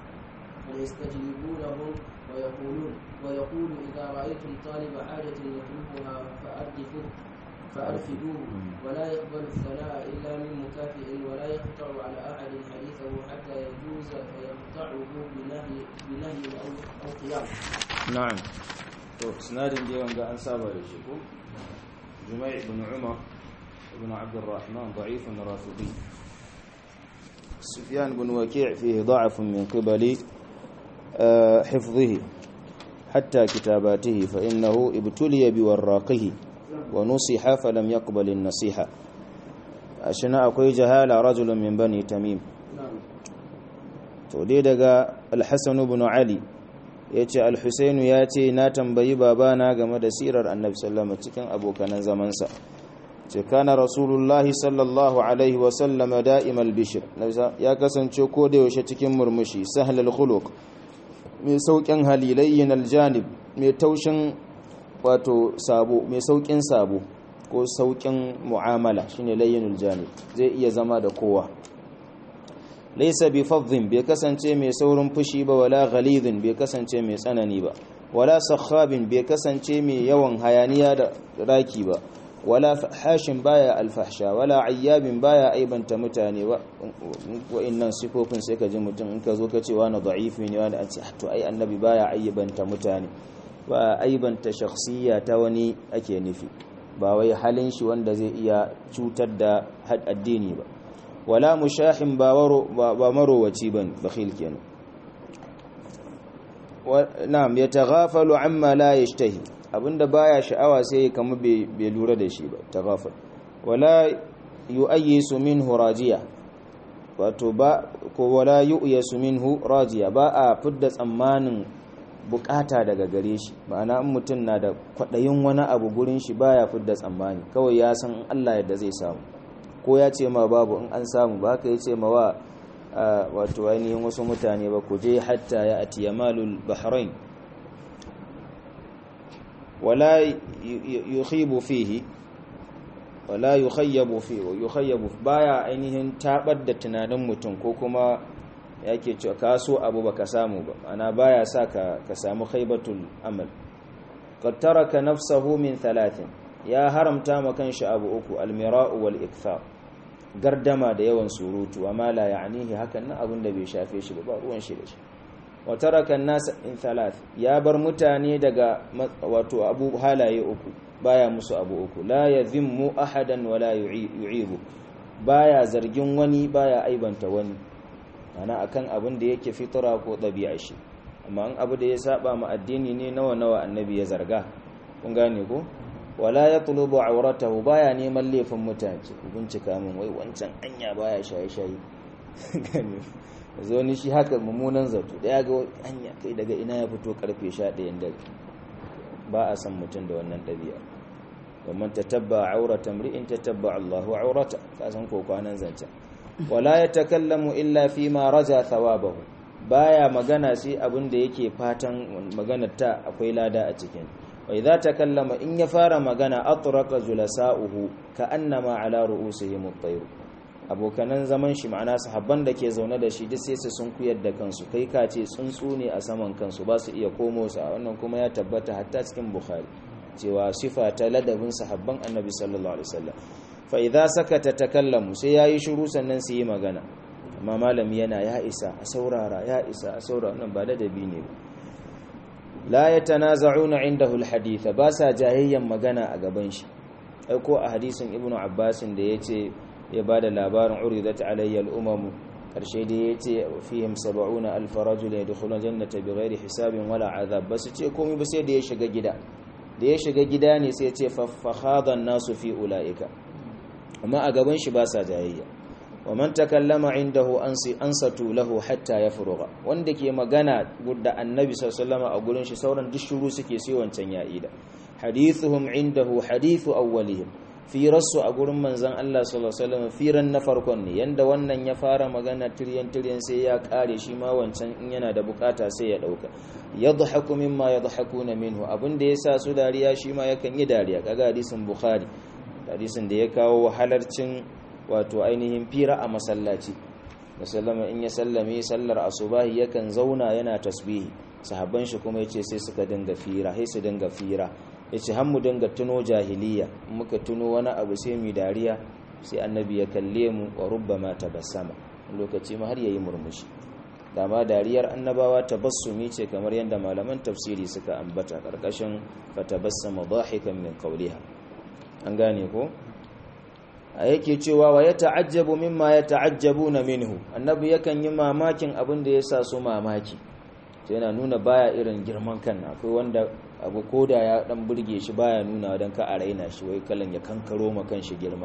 ليستجيبونهم ويقولون ويقول إذا رأيتم طالب حاجة يطلبها فأردفوه فأرفدوه ولا يقبل الثناء إلا من مكافئ ولا يقطع على أحد حديثه حتى يجوز فيقطعه بنهي بنهي أو أو قيام. نعم. to sinadin da yawan ga an saba da shi ko jumai ibn umar ibn abdurrahman da'ifun rafidi sufyan ibn waki' fihi da'afun min qibali حفظه حتى كتاباته فإنه ابتلي بوراقه ونصح فلم يقبل النصيحة أشنا أقوي جهال رجل من بني تميم تودي دقى الحسن بن علي yace al-Husainu ya ce na tambayi babana game da sirar Annabi sallallahu alaihi cikin abokanan zamansa ce kana rasulullahi sallallahu alaihi wa sallama da'imal bishr ya kasance ko da yaushe cikin murmushi sahlal khuluq mai saukin halilayyin aljanib mai taushin wato sabo mai saukin sabo ko saukin mu'amala shine layyinul janib zai iya zama da kowa laysa bi fadhin bai kasance mai saurin fushi ba wala ghalidhin bai kasance mai tsanani ba wala sakhabin bai kasance mai yawan hayaniya da raki ba wala hashin baya alfahsha wala ayyabin baya aibanta mutane wa innan sifofin sai ka ji mutum in ka zo ka ce wani da'ifi ne wani an ce to ai annabi baya aibanta mutane ba aibanta shakhsiyya ta wani ake nufi ba wai halin shi wanda zai iya cutar da addini ba wala mushahin ba marowaci bane bakhil kenan na'am yataghafalu amma la yashtahi abinda baya sha'awa sai kama bai lura da shi ba taghafal wala yu'ayyisu minhu rajiya wato ba ko wala yu'yasu minhu rajiya ba a fidda tsammanin bukata daga gare shi ma'ana in mutum na da kwadayin wani abu gurin shi baya fidda tsammani kawai ya san Allah yadda zai samu ko ya ce ma babu in an samu ba haka ya ce ma wa wato ainihin wasu mutane ba ku je hatta ya atiya malul bahrain wala yukhibu fihi wala yukhayyabu fi yukhayyabu baya ainihin tabar da tunanin mutum ko kuma yake cewa ka so abu baka samu ba ana baya sa ka ka samu khaybatul amal qad taraka nafsahu min thalathin ya haramta ma kanshi abu uku almira'u wal ikthar gardama da yawan surutu amma la ya'nihi hakan nan abin da bai shafe shi ba ruwan shi da shi wa taraka an-nas in thalath ya bar mutane daga wato abu halaye uku baya musu abu uku la yadhimmu ahadan wala yu'ibu baya zargin wani baya aibanta wani ana akan abin da yake fitra ko dabi'a shi amma an abu da ya saba ma addini ne nawa nawa annabi ya zarga kun gane ko wala yatlubu awratahu baya neman laifin mutane ku bincika min wai wancan anya baya shaye-shaye gane zo ni shi haka mummunan zato da ya ga anya kai daga ina ya fito karfe 11 dare ba a san mutum da wannan dabi'a ومن تتبع عورة امرئ تتبع الله عورته كاسن ko kwanan zance wala yatakallamu illa fima raja thawabahu baya magana sai abin da yake fatan maganar ta akwai lada a cikin wa idza takallama in ya fara magana atraqa julasa'uhu ka'annama ala ru'usihim at-tayr abokanan zaman shi ma'ana sahabban da ke zaune da shi duk sai su sun kuyar da kansu kai ka ce tsuntsu ne a saman kansu ba su iya komo su a wannan kuma ya tabbata hatta cikin bukhari cewa sifa ta ladabin sahabban annabi sallallahu alaihi wasallam fa idza sakata takallamu sai yayi shiru sannan su yi magana amma malami yana ya isa a saurara ya isa a saurara nan ba ladabi ne ba la yatanaza'una indahu alhadith ba sa jahayyan magana a gaban shi ai ko a hadisin ibnu abbas da yace ya bada labarin uridat alayya al-umam karshe da yace fihim 70 alf rajul yadkhuluna jannata bighairi hisabin wala azab bas ce komai ba sai da ya shiga gida da ya shiga gida ne sai ce fahadan nasu fi ula'ika amma a gaban shi ba sa jayayya wa man takallama indahu ansi ansatu lahu hatta yafruga wanda ke magana da annabi sallallahu a gurin shi sauran duk shuru suke sai wancan ya ida hadithuhum indahu hadithu awwalihim firarsu a gurin manzon Allah sallallahu alaihi wasallam firan na farkon ne yanda wannan ya fara magana tiryan tiryan sai ya kare shi ma wancan in yana da bukata sai ya dauka yadhaku mimma yadhakuna minhu abinda yasa su dariya shi ma yakan yi dariya kaga hadisin bukhari hadisin da ya kawo halarcin wato ainihin fira a masallaci musallama in ya sallame sallar asubahi yakan zauna yana tasbihi sahabban shi kuma yace sai suka dinga fira sai su dinga fira yace har mu dinga tuno jahiliya muka tuno wani abu sai mu dariya sai annabi ya kalle mu wa rubbama tabassama lokaci ma har yayi murmushi dama dariyar annabawa tabassumi ce kamar yadda malaman tafsiri suka ambata karkashin fatabassama dhahikan min qawliha an gane ko a yake cewa wa ya ta'ajjabu mimma ya ta'ajjabuna minhu annabi yakan yi mamakin abin da yasa su mamaki to yana nuna baya irin girman kan akwai wanda abu koda ya dan burge shi baya nuna dan ka a raina shi wai kalan ya kankaro ma kan shi girma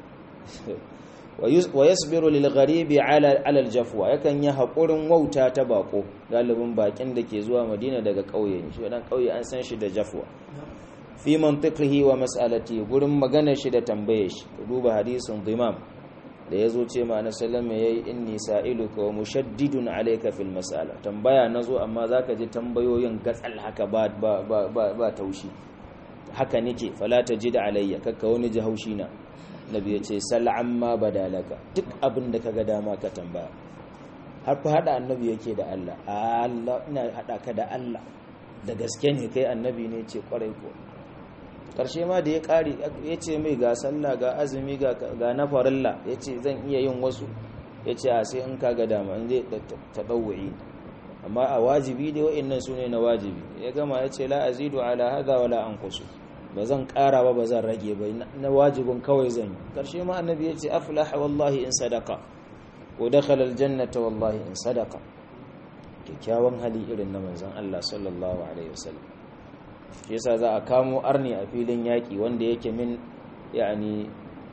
wa yasbiru lil gharibi ala al jafwa yakan yi hakurin wauta ta bako galibin bakin da ke zuwa madina daga kauye shi dan kauye an san shi da jafwa fi mantiqihi wa mas'alati gurin maganar shi da tambaye shi duba hadisin dhimam da yazo ce ma annabi sallallahu yayi inni sa'iluka wa mushaddidun alayka fil mas'ala tambaya nazo amma zaka ji tambayoyin gatsal haka ba ba ba, ba taushi haka nake fala tajid alayya kakka wani ji haushi na nabi ya ce sal amma badalaka duk abin da kaga dama ka tambaya har fa hada annabi yake da Allah Allah ina hada ka da Allah da gaske ne kai annabi ne ce kwarai ko karshe ma da ya kare ya ce mai ga sallah ga azumi ga na farilla ya ce zan iya yin wasu ya ce a sai in kaga dama in zai taɗauwa'i amma a wajibi dai wa'annan su ne na wajibi ya gama ya ce la azidu ala hadha wala anqusu ba zan ƙara ba ba zan rage ba na wajibin kawai zan yi karshe ma annabi ya ce aflaha wallahi in sadaka ko dakhala aljannata wallahi in sadaka kyakkyawan hali irin na manzon Allah sallallahu alaihi wasallam shi yasa za a kamo arni a filin yaƙi wanda yake min yani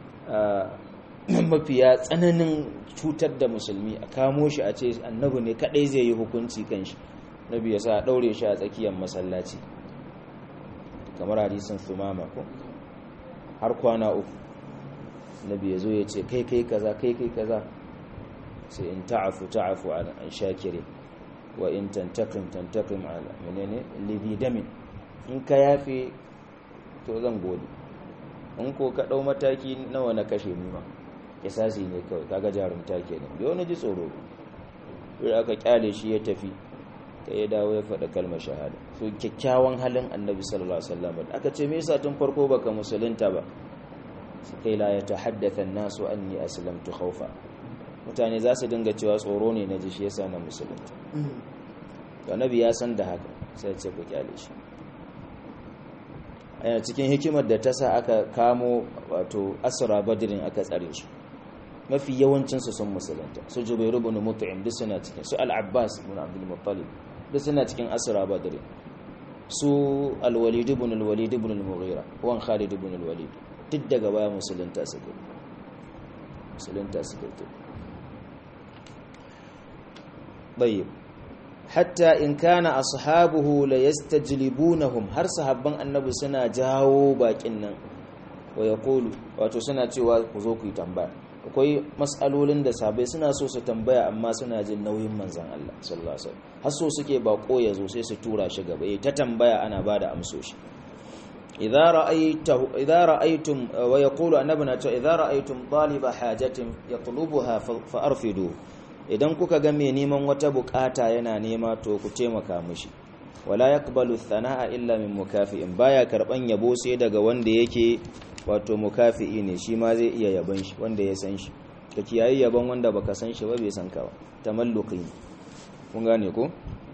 mafiya tsananin cutar da musulmi a kamo shi a ce annabi ne kadai zai yi hukunci kan shi nabi yasa a daure shi a tsakiyar masallaci kamar hadisin sumama ko har kwana uku nabi ya zo ya ce kai kai kaza kai kai kaza sai in ta'afu ta'afu an shakirin wa in tantakim tantakim ala menene lidhi damin in ka yafe to zan gode in ko ka dau mataki nawa na kashe ni ma kisasi ne kawai kaga jarumta kenan bai wani ji tsoro sai aka kyale shi ya tafi ta ya dawo ya faɗa kalmar shahada so kyakkyawan halin annabi sallallahu alaihi wasallam aka ce me yasa tun farko baka musulunta ba kai la ya tahaddatha an-nasu anni aslamtu khawfa mutane za su dinga cewa tsoro ne na ji shi yasa na musulunta to annabi ya san da haka sai ce ku kyale shi a cikin hikimar da ta sa aka kamo wato asra badrin aka tsare su mafi yawancinsu sun musulunta su jubairu ibn mut'im duk suna cikin su al-abbas ibn abdul muttalib duk suna cikin asra badrin su al-walid ibn al-walid ibn al-mughira wan khalid ibn al-walid duk daga baya musulunta suka musulunta suka tayyib hatta in kana ashabuhu la yastajlibunahum har sahabban annabi suna jawo bakin nan wa yaqulu wato suna cewa ku zo ku yi tambaya akwai matsalolin da sabai suna so su tambaya amma suna jin nauyin manzan Allah sallallahu alaihi wasallam har so suke bako ya zo sai su tura shi gaba ta tambaya ana bada amsoshi idza ra'aytu idza ra'aytum wa yaqulu annabuna ta idza ra'aytum taliba hajatin yatlubuha fa arfidu idan kuka ga mai neman wata bukata yana nema to ku taimaka mishi wala yaqbalu thana'a illa min mukafi'in baya karban yabo sai daga wanda yake wato mukafi'i ne shi ma zai iya yaban shi wanda ya san shi ka kiyaye yaban wanda baka san shi ba bai san ka ba tamalluqi ne kun gane ko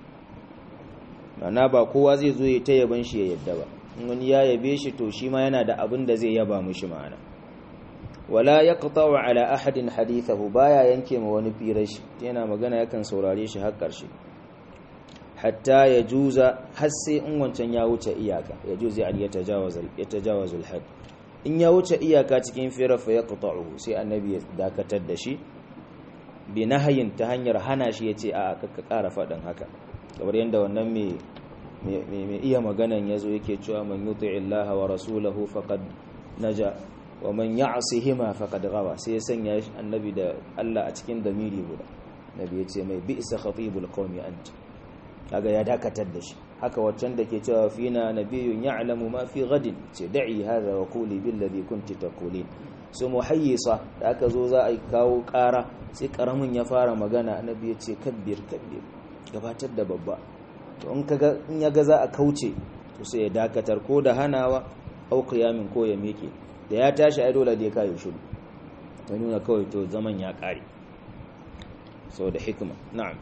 mana ba kowa zai zo ya ta yaban shi ya yadda ba in wani ya yabe shi to shi ma yana da abin da zai yaba mishi ma'ana wala yaqta'u ala ahadin hadithahu baya yanke ma wani firar shi yana magana yakan saurare shi har karshe hatta ya juza har sai in wancan ya wuce iyaka ya juzi al yatajawazul had in ya wuce iyaka cikin firar fa yaqta'u sai annabi ya dakatar da shi bi nahayin ta hanyar hana shi yace a ka ƙara faɗin haka kamar yadda wannan mai mai iya maganan yazo yake cewa man yuti'i Allah wa rasulahu faqad naja wa man ya'sihima faqad ghawa sai ya sanya annabi da Allah a cikin damiri guda nabi yace mai bi'sa khatibul qaumi anta kaga ya dakatar da shi haka waccan da ke cewa fina nabiyyun ya'lamu ma fi ghadin ce da'i hadha wa quli bil ladhi kunti taqulin su muhayyisa da aka zo za a kawo ƙara sai karamin ya fara magana annabi ya ce kabbir kabbir gabatar da babba to in kaga in ya ga za a kauce to sai ya dakatar ko da hanawa au qiyamin ko ya miƙe da ya tashi ai dole da ya kai shiru ta nuna kawai to zaman ya ƙare saboda hikima na'am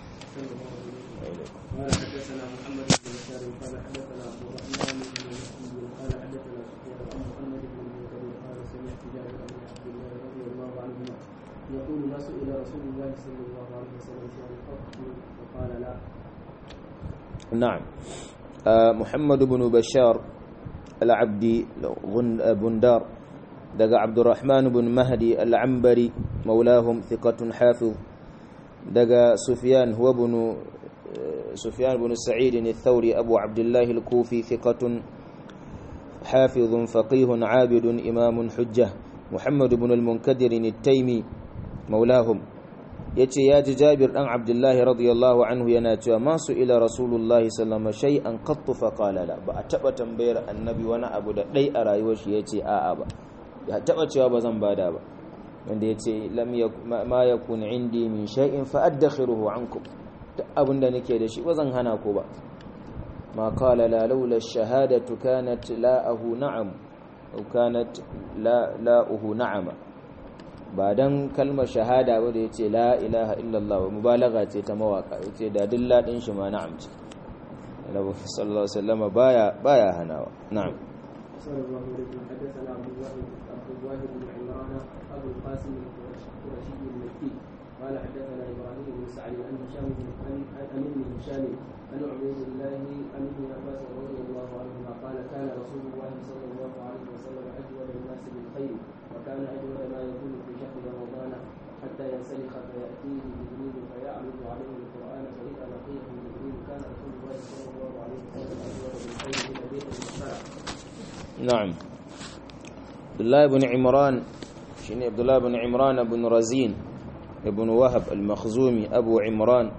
قال حدثنا محمد بن بشار قال حدثنا عبد الرحمن بن مسعود قال حدثنا سفيان عن محمد بن منكدر قال سمعت جابر بن عبد الله رضي الله عنهما يقول ما سئل رسول الله صلى الله عليه وسلم شيئا قط فقال لا نعم آه محمد بن بشار العبدي بندار دقى عبد الرحمن بن مهدي العنبري مولاهم ثقة حافظ دقى سفيان هو بن سفيان بن سعيد الثوري أبو عبد الله الكوفي ثقة حافظ فقيه عابد إمام حجة محمد بن المنكدر التيمي مولاهم yace ya ji Jabir dan Abdullahi radiyallahu anhu yana cewa masu ila Rasulullahi sallallahu alaihi shay'an qattu fa qala la ba a taba tambayar annabi wani abu da dai a rayuwar shi yace a'a ba ya taba cewa ba zan bada ba wanda yace lam ma yakun indi min shay'in fa addakhiruhu ankum duk abinda nake da shi ba zan hana ku ba ma qala la laula ash-shahadatu kanat la'ahu na'am aw kanat la la'uhu na'ama ba dan kalmar shahada ba da yace la ilaha illallah mubalagha ce ta mawaka yace da duk ladin shi ma na'am ce Annabi sallallahu alaihi wasallam baya baya hanawa na'am صلى الله عليه وسلم حدثنا عبد الله عبد الله بن عمران ابو القاسم القرشي المكي قال حدثنا ابراهيم بن سعد عن هشام بن عن ابن هشام عن عبيد الله عن ابن عباس رضي الله عنهما قال كان رسول الله صلى الله عليه وسلم اجود الناس بالخير وكان اجود ما يكون في شهر رمضان حتى ينسلخ فياتيه جبريل فيعرض عليه القران فاذا لقيه جبريل كان رسول الله صلى الله عليه وسلم اجود بالخير من ابي المختار نعم عبد الله بن عمران شنو عبد الله بن عمران بن رزين ابن وهب المخزومي أبو عمران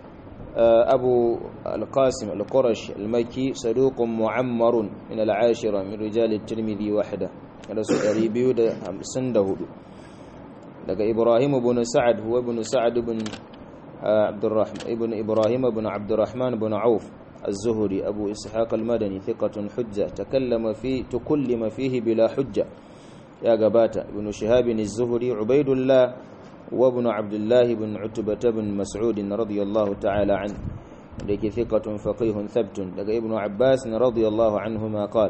أبو القاسم القرش المكي صدوق معمر من العاشرة من رجال الترمذي وحده رسول أريبيو ده سنده لقى إبراهيم بن سعد هو ابن سعد بن عبد الرحمن ابن إبراهيم بن عبد الرحمن بن عوف الزهري أبو إسحاق المدني ثقة حجة تكلم في تكلم فيه بلا حجة يا قباتا ابن شهاب الزهري عبيد الله وابن عبد الله بن عتبة بن مسعود رضي الله تعالى عنه لك ثقة فقيه ثبت لك ابن عباس رضي الله عنهما قال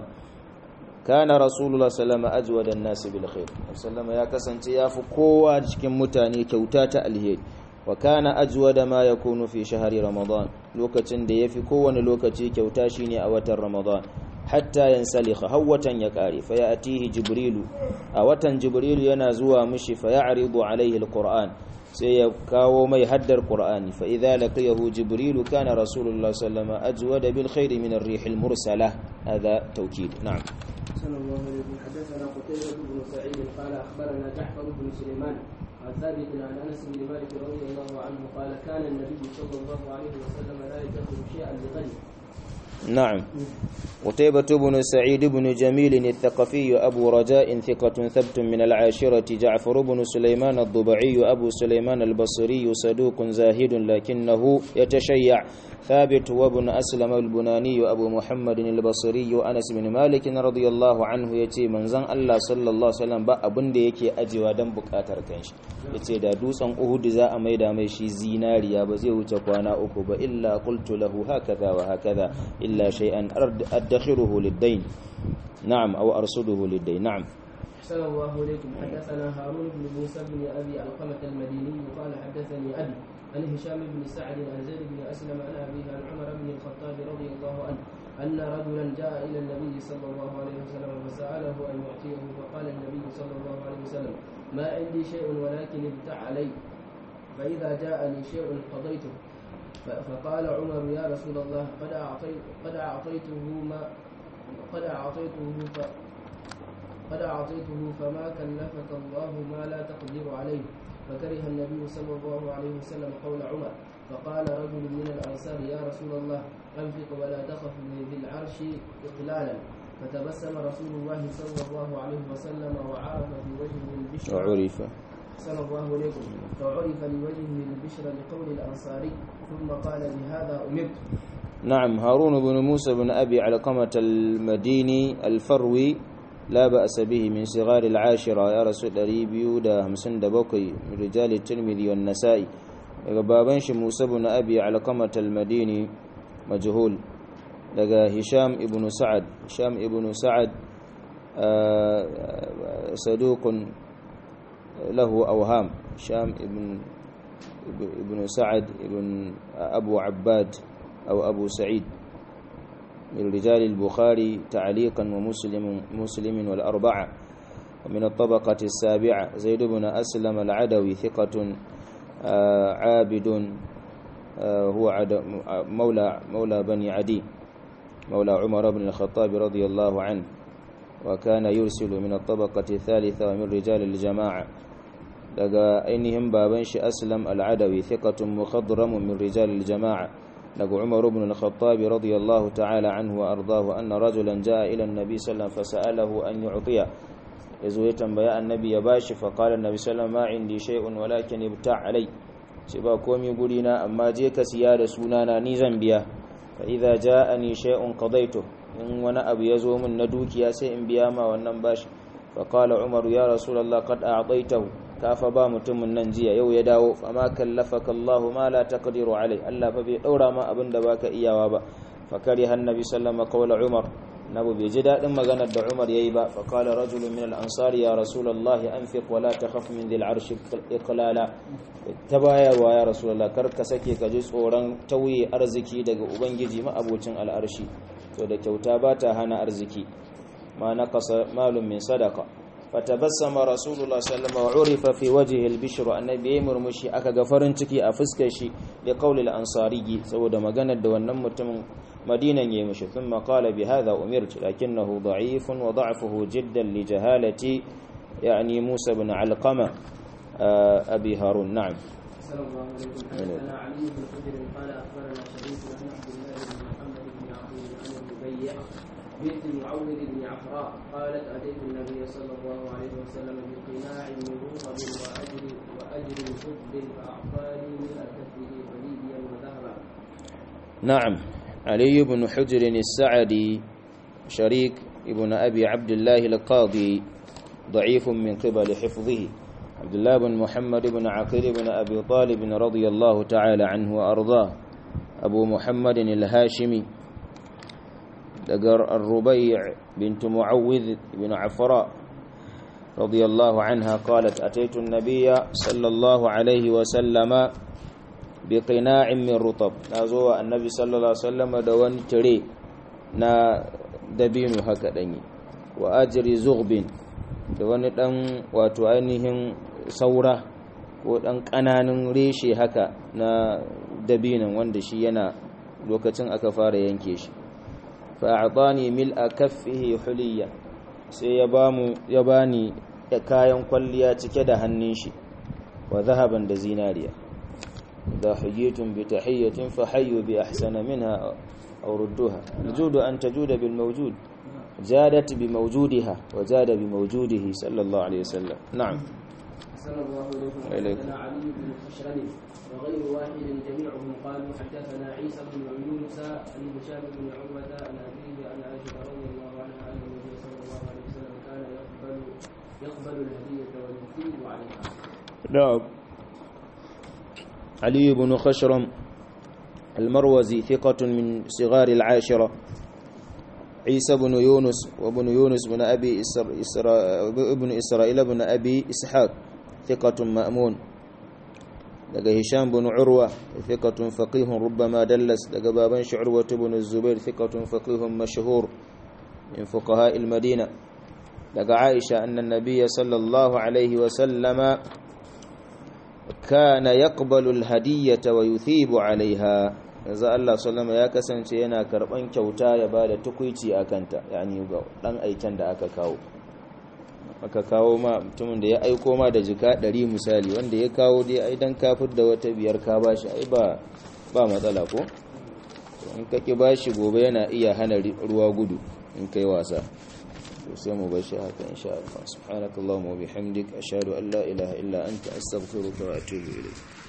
كان رسول الله صلى الله عليه وسلم أجود الناس بالخير صلى الله يا كسنتي يا فكوا cikin mutane kyauta ta alheri wa kana ajwada ma yakunu fi shahri ramadan lokacin da yafi kowane lokaci kyauta shine a watan ramadan hatta yansalikha hawatan ya kare fa ya'tihi jibrilu a watan jibrilu yana zuwa mishi fa ya'ridu alaihi alquran sai ya kawo mai haddar qur'ani fa idza laqiyahu jibrilu kana rasulullah sallallahu alaihi wasallam ajwada bil khairi min ar-rih al-mursala hadha tawkid na'am صلى الله عليه وسلم حدثنا قتيبة بن سعيد قال أخبرنا جعفر بن سليمان عن ثابت عن أنس بن مالك رضي الله عنه قال كان النبي صلى الله عليه وسلم لا يدخر شيئا لغني نعم قتيبة بن سعيد بن جميل الثقفي أبو رجاء ثقة ثبت من العاشرة جعفر بن سليمان الضبعي أبو سليمان البصري صدوق زاهد لكنه يتشيع ثابت وابن أسلم البناني أبو محمد البصري أنس بن مالك رضي الله عنه يتي من زن الله صلى الله عليه وسلم با abin da yake ajewa dan bukatar kanshi yace da dutsen Uhud za a maida mai shi zinariya ba zai wuce kwana uku ba illa qultu lahu hakaza wa hakaza illa shay'an adkhiruhu lid-dayn na'am aw arsuduhu lid-dayn na'am أحسن الله إليكم حدثنا هارون بن موسى بن أبي علقمة المديني قال حدثني أبي عن هشام بن سعد عن زيد بن أسلم عن أبيه عن عمر بن الخطاب رضي الله عنه أن رجلا جاء إلى النبي صلى الله عليه وسلم فسأله أن يعطيه فقال النبي صلى الله عليه وسلم ما عندي شيء ولكن ابتع علي فإذا جاءني شيء قضيته فقال عمر يا رسول الله قد أعطيت قد أعطيته ما قد أعطيته ف قد أعطيته فما كلفك الله ما لا تقدر عليه فكره النبي صلى الله عليه وسلم قول عمر فقال رجل من الأنصار يا رسول الله أنفق ولا تخف ذي العرش إقلالا فتبسم رسول الله صلى الله عليه وسلم وعرف في وجهه البشر وعرف صلى الله عليكم فعرف لوجهه البشر لقول الأنصاري ثم قال بهذا أمرت نعم هارون بن موسى بن أبي علقمة المديني الفروي لا بأس به من صغار العاشرة يا رسول ريبيو دا همسن دبوكي من رجال الترمذي والنسائي بابنش موسى بن أبي علقمة المديني مجهول لقى هشام ابن سعد هشام ابن سعد صدوق له أوهام هشام ابن ابن سعد ابن أبو عباد أو أبو سعيد من رجال البخاري تعليقا ومسلم مسلم والأربعة ومن الطبقة السابعة زيد بن أسلم العدوي ثقة عابد هو مولى مولى بني عدي مولى عمر بن الخطاب رضي الله عنه وكان يرسل من الطبقة الثالثة ومن رجال الجماعة daga ainihin baban shi aslam al-adawi thiqatun mukhadramun min rijal al-jama'a daga umar ibn al-khattab radiyallahu ta'ala anhu wa ardahu anna rajulan jaa ila an-nabi sallallahu alaihi wasallam fasa'alahu an yu'tiya yazo ya tambaya annabi ya bashi fa qala annabi sallallahu ma indi shay'un walakin ibta' alai ce ba komai guri na amma je ka siya da sunana ni zan biya fa idza ja'ani shay'un qadaytu in wani abu ya zo min na dukiya sai in biya ma wannan bashi fa qala umar ya rasulullah qad a'taytahu kafa ba mutumin nan jiya yau ya dawo fama kallafaka Allahu ma la taqdiru alai Allah fa bai daura ma abin da baka iyawa ba fa kari hannabi sallama qawla Umar nabu bai ji dadin maganar da Umar yayi ba fa qala rajulun min al-ansari ya rasulullah anfiq wa la takhaf min dhil arsh iqlala tabayarwa ya rasulullah kar ka sake ka ji tsoron tauye arziki daga ubangiji ma abocin al'arshi to da kyauta ba ta hana arziki ma naqasa malun min sadaqa فتبسم رسول الله صلى الله عليه وسلم وعرف في وجهه البشر النبي murmushi aka ga farin ciki a fuskar shi da qaulil ansari saboda maganar da wannan mutumin madinan yayi mishi thumma qala bi hadha umirtu lakinnahu da'ifun wa da'fuhu jiddan li jahalati يعني موسى بن علقمة أبي هارون نعم صلى الله عليه وسلم حدثنا علي بن حجر قال اخبرنا شريك عن عبد الله بن محمد بن عبد عن الربيع بنت معوذ بن عفراء قالت اتيت النبي صلى الله عليه وسلم بقناع من رطب واجر واجر خبز فاعطاني من كفه وليديا وذهبا نعم علي بن حجر السعدي شريك ابن أبي عبد الله القاضي ضعيف من قبل حفظه عبد الله بن محمد بن عقيل بن أبي طالب رضي الله تعالى عنه وأرضاه أبو محمد الهاشمي دقر الربيع بنت معوذ بن عفراء رضي الله عنها قالت أتيت النبي صلى الله عليه وسلم بقناع من رطب نازوا النبي صلى الله عليه وسلم دوان تري نا دبين هكا دني وأجري زغب دوان دان واتو ainihin saura ko dan kananan reshe haka na dabinan wanda shi yana lokacin aka fara yanke shi fa'adani mil'a kaffihi huliya sai ya bamu ya bani kayan kwalliya cike da hannun shi wa zahaban da zinariya da hujjatun bi tahiyyatin fa hayyu bi ahsana minha aw rudduha najudu an tajuda bil mawjud jadat bi mawjudiha wa jada bi mawjudihi sallallahu alaihi wasallam na'am صلى الله عليه وسلم حدثنا علي بن خشرم وغير واحد جميعهم قالوا حدثنا عيسى بن يونس عن هشام بن عروة عن أبيه عن عائشة رضي الله عنها أن النبي صلى الله عليه وسلم كان يقبل يقبل الهدية ويثيب عليها. نعم علي بن خشرم المروزي ثقة من صغار العاشرة عيسى بن يونس وابن يونس بن أبي إسر إسرا ابن إسرائيل بن أبي إسحاق ثقة مأمون لقى هشام بن عروة ثقة فقيه ربما دلس لقى بابن عروة بن الزبير ثقة فقيه مشهور من فقهاء المدينة لقى عائشة أن النبي صلى الله عليه وسلم كان يقبل الهدية ويثيب عليها yanzu Allah sallama ya kasance yana karban kyauta ya ba da tukwici a kanta yani ga dan aiken da aka kawo aka kawo ma mutumin da ya aiko ma da jika ɗari misali wanda ya kawo dai ai dan kafir da wata biyar ka bashi ai ba ba matsala ko in ka ki bashi gobe yana iya hana ruwa gudu in kai wasa to sai mu bashi haka insha Allah subhanakallahumma wa bihamdik ashhadu an la ilaha illa anta astaghfiruka wa atubu ilayk